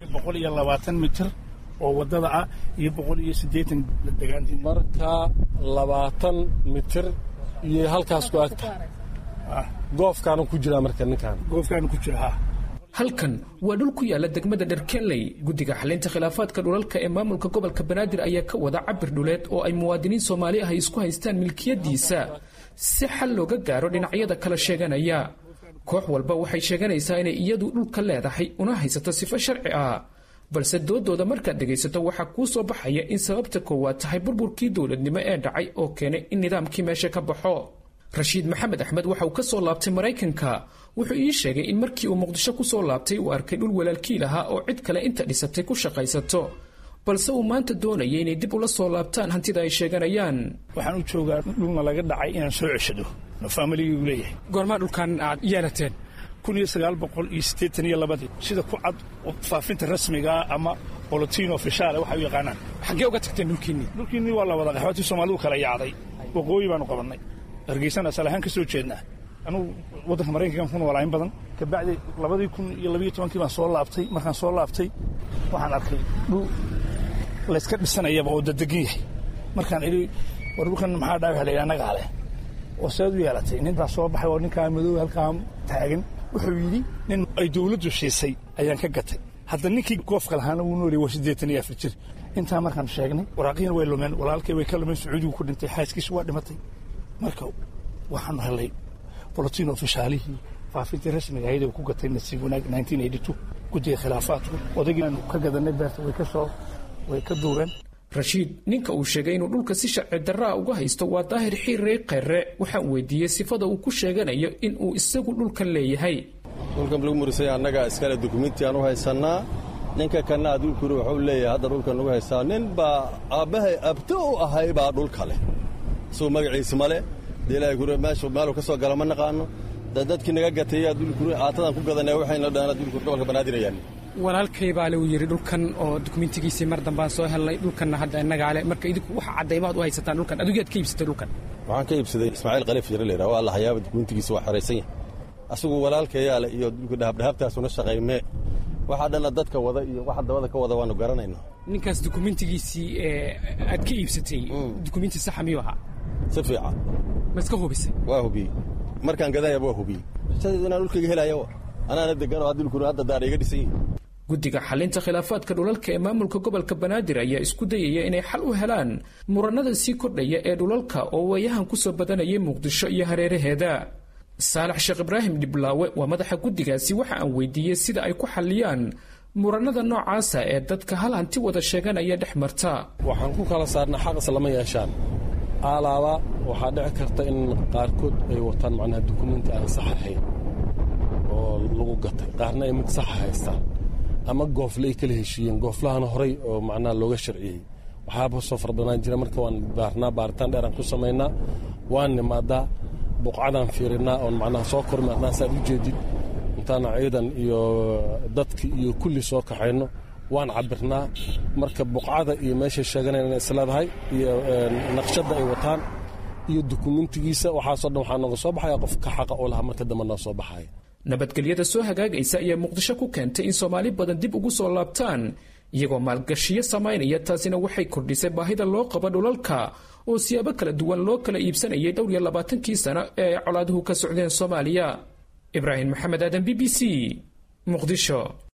boqol iyo labaatan mitir oo waddada ah iyo boqol iyo siddeetan degaantii marka labaatan mitir iyo halkaas ku agta goofkaanu ku jiraa marka ninkaan goofkaanu ku jira ha halkan waa dhul ku yaala degmada dherkenley guddiga xalinta khilaafaadka dhulalka ee maamulka gobolka banaadir ayaa ka wada cabir dhuleed oo ay muwaadiniin soomaali ah isku haystaan milkiyadiisa si xal looga gaaro dhinacyada kala sheeganaya koox walba waxay sheeganaysaa inay iyadu dhulka leedahay una haysato sifo sharci ah balse doodooda markaad dhegaysato waxaa kuu soo baxaya in sababta koowaad tahay burburkii dowladnimo ee dhacay oo keenay in nidaamkii meesha ka baxo rashiid maxamed axmed waxa uu ka soo laabtay maraykanka wuxuu ii sheegay in markii uu muqdisho ku soo laabtay uu arkay dhul walaalkiil ahaa oo cid kale inta dhisatay ku shaqaysato balse uu maanta doonaya inay dib ula soo laabtaan hantida ay sheeganayaan waxaan u joogaa dhulna laga dhacay inaan soo ceshado faamiliguu leeyahay goormaa dhulkan aad yeelateen kun iyo sagaal boqol iyo siddeetan iyo labadii sida ku cad faafinta rasmigaa ama bolotiin ofishaale waxay u yaqaanaan xaggee uga tagteen dhulkiinnii dhulkiinnii waa la wada qaxwaatii soomaalidu kala yaacday waqooyi baanu qabannay hargeysana asal ahaan ka soo jeednaa anugu waddanka maraykankan ku noolaa in badan kabacdi labadii kun iyo labiyo tobankii baan soo laabtay markaan soo laabtay waxaan arkay dhul layska dhisanayaba oo dadegan yahay markaan idhi war dhulkan maxaa dhaawax la yidhi annagaa leh oo seed u yeelatay nin baa soo baxay oo ninkaa madow halkaa taagan wuxuu yidhi nin ay dawladdu siisay ayaan ka gatay hadda ninkii goofka lahaana wuu nooliyay waa siddeetan iyo afar jir intaa markaan sheegnay waraaqiina way lumeen walaalkay way ka lumeen sacuudigu ku dhintay xaaskiisu waa dhimatay marka waxaanu helay bolotiin ofishaalihii faafintii rasmiga ahayd ku gatay nasiib wanaag guddiga khilaafaadku odaygiiaanu ka gadanay beerta way ka soo way ka duureen rashiid ninka uu sheegay inuu dhulka si sharci darraa uga haysto waa daahir xiirey kayre waxaan weydiiyey sifada uu ku sheeganayo in uu isagu dhulkan leeyahay dhulkan lagu murisay annaga iskale dukumenti aan u haysannaa ninka kanna adduunkuna wuxuu leeyahay hadda dhulkan nagu haystaa nin baa aabbahay abto u ahay baa dhulka leh isagoo magaciisi ma leh dee ilaahay kure meeshu meeluu ka soo gala ma naqaano da dadkii naga gatay adduunkuna aatadan ku gadanaya waxayna dhahaan adduunkuna gobolka banaadirayaan walaalkay baa lagu yidhi dhulkan oo dukumentigiisii mar dambaan soo helnay dhulkanna hadda innagaa le marka idinku waxa caddaymaad u haysataan dhulkan adugiyaad ka iibsatay dhulkan waxaan ka iibsaday ismaaciil khaliif yare la yidhaha waa la hayaaba dukumentigiisa waa xoraysan yahay asagu walaalkayaa le iyo dhulka dhahabdhahabtaasuna shaqaymee waxaa dhanna dadka wada iyo waxa dabada ka wada waanu garanaynaa ninkaas dukumentigiisii aad ka iibsatay dukumenti saxa miyuu ahaa si fiican ma iska hubisay waa hubiyey markaan gadayaba waa hubiyey shadeedu inaan dhulkayga helaya anaana degan oo haddulkuna hadda daara iga dhisan yihin guddiga xalinta khilaafaadka dhulalka ee maamulka gobolka banaadir ayaa isku dayaya inay xal u helaan murannada sii kordhaya ee dhulalka oo waayahan ku soo badanayay muqdisho iyo hareeraheeda saalax sheekh ibraahim dhiblaawe waa madaxa guddigaasi waxa aan weydiiyey sida ay ku xalliyaan murannada noocaasa ee dadka hal hanti wada sheeganaya dhex marta waxaan ku kala saarnaa xaq islama yeeshaan aalaaba waxaa dhici karta in qaarkood ay wataan macnaha dukumenti aan sax ahayn oo lagu gatay qaarna ay mid saxa haystaan ama goofle ay kala heshiiyeen gooflahana horay oo macnaha looga sharciyey waxaaba soo fardhanaan jira marka waan baarnaa baaritaan dheeraan ku samaynaa waan nimaadaa buqcadaan fiirinaa oon macnaha soo kormaarnaa saad u jeedid intaana ciidan iyo dadki iyo kulli soo kaxayno waan cabirnaa marka buqcada iyo meeshay sheeganayn inay isleedahay iyo naqshadda ay wataan iyo dukumentigiisa waxaasoo dhan waxaa nooga soo baxaya qof ka xaqa oo lahaa marka dambe noo soo baxaya nabadgelyada soo hagaagaysa ayaa muqdisho ku keentay in soomaali badan dib ugu soo laabtaan iyagoo maalgashiyo samaynaya taasina waxay kordhisay baahida loo qabo dhulalka oo siyaabo kala duwan loo kala iibsanayay dhowr iyo labaatankii sano ee ay colaaduhu ka socdeen soomaaliya ibraahim maxamed aadan b b c muqdisho